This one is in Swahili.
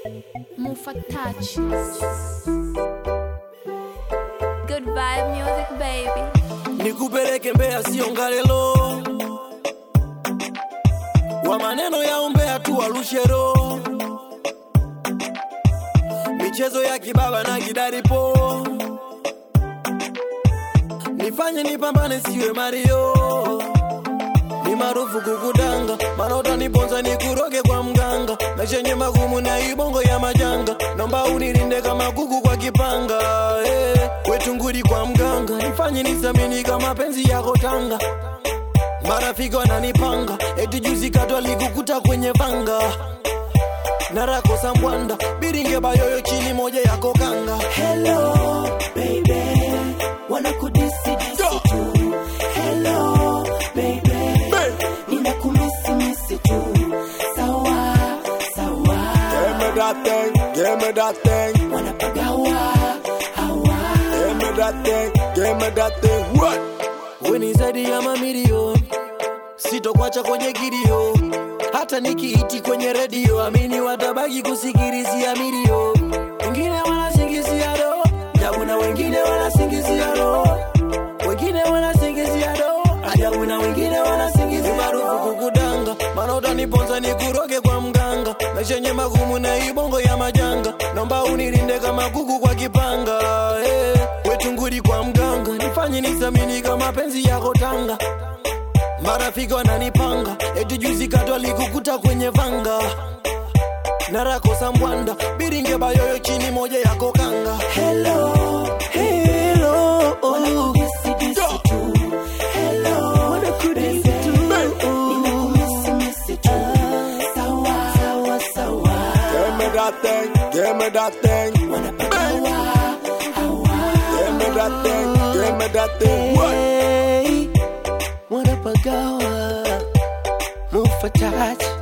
Mufa touch. Good vibe music, baby. nikupeleke Mbeya sio Ngalelo, wa maneno ya umbea tu walushero, michezo ya kibaba na kidaripo, nifanye nipambane siwe Mario, ni maarufu kukudanga, maana utaniponza nikuroge kwa mganga, maisha yenye magumu na ibongo ya majanga, naomba unilinde kama kuku kwa kipanga eh, wetu nguri kwa mganga, nifanye nisamini kama penzi yako Tanga, marafiki wananipanga, eti juzi katwa likukuta kwenye vanga narako sambwanda biringe bayoyo chini moja yako kanga Hello, baby. Wanna kudisi disi tu. Hello, baby. Ninakumisi misi tu. Sawa, sawa. Give me that thing, give me that thing, Wanapagawa, hawa. give me that thing, give me that thing. What? Weni zaidi ya mamilioni, sitokwacha kwenye kilio, hata nikiiti kwenye redio, amini watabaki kusikilizia milio. Wengine wanasingizia do, ajabu na wengine wanasingizia do, wengine wanasingizia do, ajabu na wengine wanasingizia maarufu kukudanga, maana utaniponza nikuroge kwa mganga, maisha yenye magumu na ibongo ya majanga, naomba unilinde kama kuku kwa kipanga eh, wetu nguri kwa mganga, nifanye nisamini kama penzi yako Tanga marafiki wananipanga eti juzi katwa likukuta kwenye vanga narako sambwanda biringe bayoyo chini moja yako kanga Hello, Hello, wanakudisi disi tu. Hello, baby. Ninakumisi misi tu. Sawa, sawa, sawa. Give me that thing, give me that thing, Wanapagawa, hawa. give me that thing, give me that thing. What? Hey, wanapagawa mufa touch